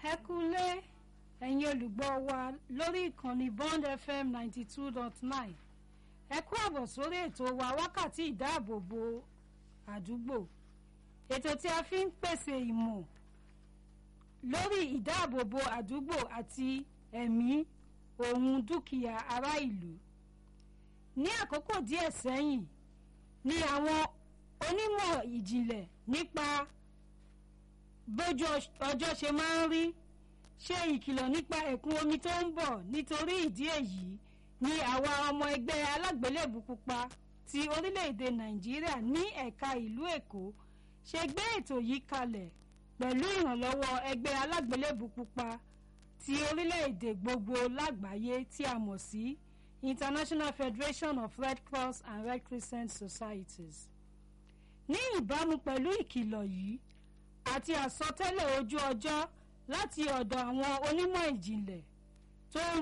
ẹ kúlé ẹ̀yin olùgbọ́ wa lórí ìkànnì bond fm ninety two dot nine ẹ kú àbọ̀ sórí ètò wa wákàtí ìdáàbòbò àdúgbò ètò tí a fi ń pèsè ìmọ̀ lórí ìdáàbòbò àdúgbò àti ẹ̀mí ohun dúkìá ará ìlú ní àkókò díẹ̀ sẹ́yìn ni àwọn onímọ̀ ìjìnlẹ̀ nípa bójú ọjọ́ ṣe máa ń rí ṣe ìkìlọ̀ nípa ẹ̀kún omi tó ń bọ̀ nítorí ìdí èyí ni àwa ọmọ ẹgbẹ́ alágbélébù pupa ti orílẹ̀-èdè nàìjíríà ní ẹ̀ka ìlú èkó ṣe gbé ètò yìí kalẹ̀ pẹ̀lú ìrànlọ́wọ́ ẹgbẹ́ alágbélébù pupa ti orílẹ̀-èdè gbogbo lágbàáyé tí a mọ̀ sí international federation of red cross and red crescent societies ní ìbámu pẹ̀lú ìkìlọ̀ yìí àti àsọtẹ́lẹ̀ ojú ọjọ́ láti ọ̀dọ̀ àwọn onímọ̀ ìjìnlẹ̀ tó ń